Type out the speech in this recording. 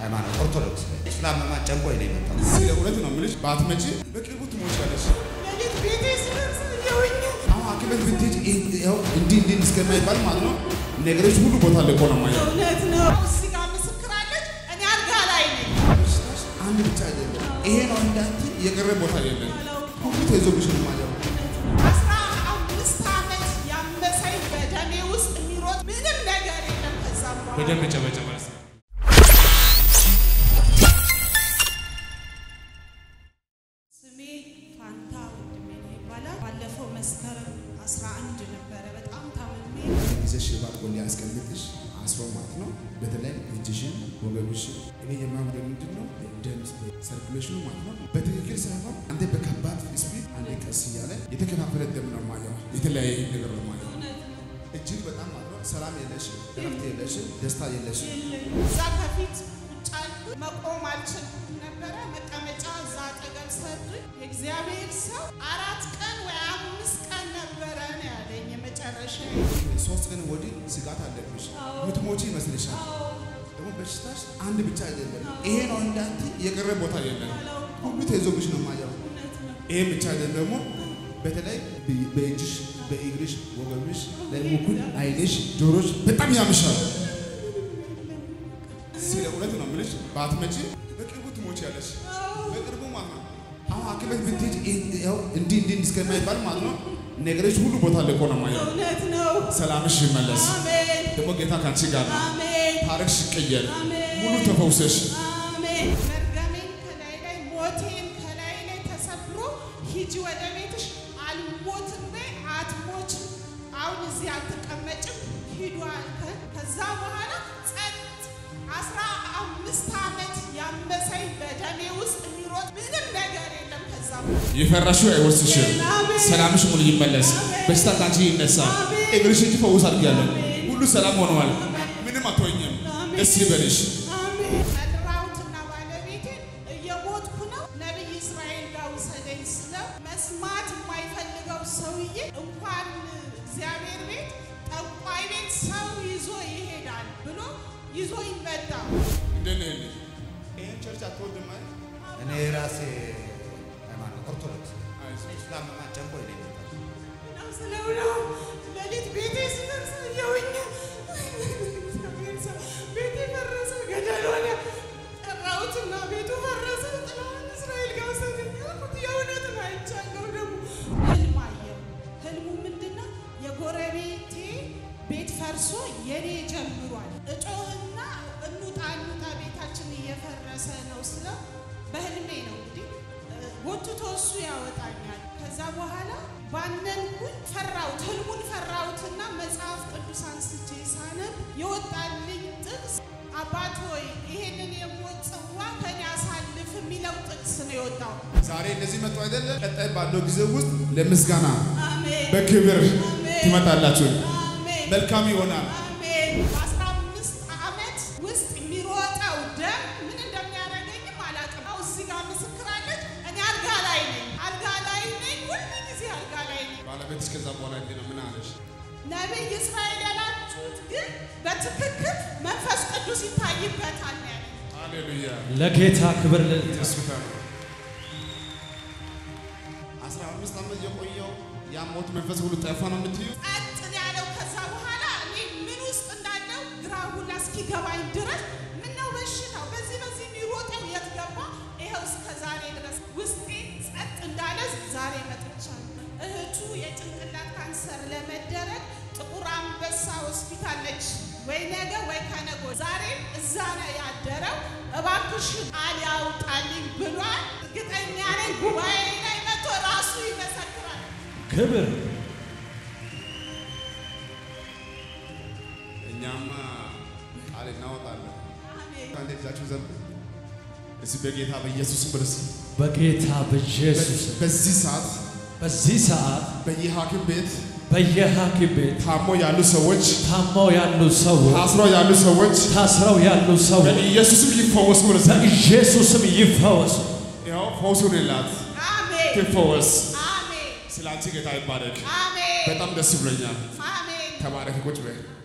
ሃይማኖት ኦርቶዶክስ ስላመማ ጨንቆኝ ነው የመጣው። ስለ እውነት ነው የምልሽ፣ ባትመጪ በቅርቡ ትሞቻለሽ። ሌሊት ቤቴ ስደርስ እየውኝ አሁን ሐኪም ቤት ብትሄጂ ይኸው እንዲህ እንዲህ እስከማይባል ማለት ነው ነገሮች ሁሉ ቦታ ለቆ ነው ማየው። እውነት ነው። እዚህ ጋር ምስክር አለች። እኔ አልጋ ላይ ነኝ። በሽታሽ አንድ ብቻ አይደለም፣ ይሄ ነው እንዳንቺ የቀረ ቦታ የለም። ሁሉ ተይዞብሽ ነው ማየው። አስራ አምስት ዓመት ያመሰኝ በደሜ ውስጥ የሚሮጥ ምንም ነገር የለም። ከዛ በኋላ በደንብ ጨበጨበ። ስሜ ፋንታ ወንድሜ ነው ይባላል። ባለፈው መስከረም 11 ነበረ በጣም ታምሜ ይዘሽ ባጥቆ ሊያስቀምጥሽ አስሮ ማለት ነው። በተለይ እጅሽን፣ ወገብሽን እኔ የማምደ ምንድን ነው ደም ሰርኩሌሽኑ ማለት ነው በትክክል ሳይሆን አንዴ በከባድ ስፒድ አንዴ ቀስ እያለ የተከፋፈለ ደም ነው ማየው። የተለያየ ነገር ነው ማየው። እጅግ በጣም ማለት ነው ሰላም የለሽም፣ እረፍት የለሽም፣ ደስታ የለሽም። እዛ ከፊት ቁጭ አልኩ። መቆም አልችልም ነበረ። መቀመጫ እዛ አጠገብ ሰጡኝ። የእግዚአብሔር ሰው አራት ቀን ወይ አምስት ቀን ነበረ ነው ያለኝ የመጨረሻ ሶስት ቀን ወዲህ ስጋት አለብሽ፣ ምትሞቺ ይመስልሻል። ደግሞ በሽታሽ አንድ ብቻ አይደለም፣ ይሄ ነው እንዳንቺ የቀረ ቦታ የለም። ሁሉ ተይዞብሽ ነው ማየው። ይሄ ብቻ አይደለም ደግሞ በተለይ በእጅሽ፣ በእግርሽ፣ ወገብሽ ላይ ሙኩል፣ አይንሽ፣ ጆሮሽ በጣም ያምሻል። ስለ እውነት ነው የምልሽ፣ ባትመጪ በቅርቡ ትሞቻለሽ። በቅርቡ ማለት ነው። አሁን ሐኪም ቤት ብትሄጂ ይኸው እንዲህ እንዲህ እስከማይባል ማለት ነው ነገሮች ሁሉ ቦታ ለቆ ነው ማየው። እውነት ነው። ሰላምሽ ይመለስ። አሜን ደግሞ ጌታ ካንቺ ጋር ነው። አሜን ታሪክሽ ይቀየር። አሜን ሙሉ ተፈውሰሽ አሜን። መርገሜን ከላይ ላይ ሞቴን ከላይ ላይ ተሰብሮ ሂጂ ወደ ቤትሽ አልሞትም በይ አትሞችም፣ አሁን እዚህ አትቀመጭም ሂዱ አልከን። ከዛ በኋላ ጸጥ አስራ አምስት ዓመት ያመሰኝ በደሜ ውስጥ የሚሮጥ ምንም ነገር የለም። ከዛ በኋላ የፈራሹ አይወርስሽም። አሜን። ሰላምሽ ሙሉ ይመለስ። አሜን። በሽታ ካንቺ ይነሳ። አሜን። እግርሽ እጅ ፈውስ አድርጊያለሁ። አሜን። ሁሉ ሰላም ሆነዋል። ምንም አትሆኝም። አሜን። ደስ ይበልሽ። አሜን። ጠራሁትና ባለቤቴን እየሞትኩ ነው፣ ነቢይ እስራኤል ጋር ውሰደኝ ስለው መስማት የማይፈልገው ሰውዬ እንኳን እግዚአብሔር ቤት ጠንቋይ ቤት ሰው ይዞ ይሄዳል ብሎ ይዞ ይመጣ። እንደት ነህ ልጅ? ይሄን ቸርች አትወድም አይደል? እኔ ራሴ ሃይማኖት ኦርቶዶክስ አይዞህ። ስላመማ ጨንቆኝ ነው የመጣው። ነው ስለው ነው ሌሊት ቤቴ ስደርስ እየውኝ እግዚአብሔር ሰው ቤቴ ፈረሰ፣ ገደል ሆነ። ጠራሁትና ቤቱ ፈረሰ። ጥላሁን እስራኤል ጋር ውሰደኝ አልኩት። የእውነትን አይቻለሁ። ደግሞ ህልም አየሁ። ህልሙ ምንድን ነው? የጎረቤቴ ቤት ፈርሶ የኔ ጀምሯል። እጮህና እንውጣ እንውጣ ቤታችን እየፈረሰ ነው ስለው በህልሜ ነው እንግዲህ ጎትቶ እሱ ያወጣኛል። ከዛ በኋላ ባነንኩኝ፣ ፈራሁት፣ ህልሙን ፈራሁትና መጽሐፍ ቅዱስ አንስቼ ሳነብ የወጣልኝ ጥቅስ አባት ሆይ ይሄንን የሞት ጽዋ ከኔ አሳልፍ የሚለው ጥቅስ ነው የወጣው። ዛሬ እንደዚህ መጡ አይደለ? ቀጣይ ባለው ጊዜ ውስጥ ለምስጋና አሜን በክብር አሜን። ትመጣላችሁ። አሜን መልካም ይሆናል። አሜን። በአስራ አምስት ዓመት ውስጥ የሚሮጠው ደም ምን እንደሚያደርገኝም አላውቅም። አሁን እዚህ ጋር ምስክር አለች። እኔ አልጋ ላይ ነኝ፣ አልጋ ላይ ነኝ፣ ሁል ጊዜ አልጋ ላይ ነኝ። ባለቤትሽ ከዛ በኋላ እንዴት ነው? ምን አለሽ? ነቢይ እስራኤል ያላችሁት ግን በትክክል መንፈስ ቅዱስ ይታይበታል ነው ያለኝ። ሃሌሉያ ለጌታ ክብር ልልታ ሆስፒታል አስራ አምስት ዓመት የቆየው ያ ሞት መንፈስ ሁሉ ጠፋ ነው የምትዩ? ጸጥ ነው ያለው። ከዛ በኋላ እኔ ምን ውስጥ እንዳለው ግራ ሁላ እስኪገባኝ ድረስ ምነው በሽታው በዚህ በዚህ የሚሮጠው የት ገባ? ይኸው እስከ ዛሬ ድረስ ውስጤ ጸጥ እንዳለ ዛሬ መጥቻለሁ። እህቱ የጭንቅላት ካንሰር ለመደረግ ጥቁር አንበሳ ሆስፒታል ነች። ወይ ነገ ወይ ከነገ ወዲያ። ዛሬም እዛ ነው ያደረው። እባክሽን ቃል ያውጣልኝ ብሏል። እርግጠኛ ነኝ ጉባኤ ላይ መጥቶ ራሱ ይመሰክራል። ክብር እኛማ ቃል እናወጣለን። አሜን። አንዴ እጃችሁ ዘርጉ። እዚህ በጌታ በኢየሱስ ክርስ በጌታ በኢየሱስ በዚህ ሰዓት በዚህ ሰዓት በየሐኪም ቤት በየሐኪም ቤት ታሞ ያሉ ሰዎች፣ ታመው ያሉ ሰዎች ታስረው ያሉ ሰዎች ታስረው ያሉ ሰዎች በኢየሱስም ይፈወሱ። ብለስ በኢየሱስም ይፈወሱ። ያው ፈውሱን ላት አሜን። ትፈወስ። አሜን። ስለ አንቺ ጌታ ይባረክ። አሜን። በጣም ደስ ብሎኛል። አሜን። ተባረክ። ቁጭ በይ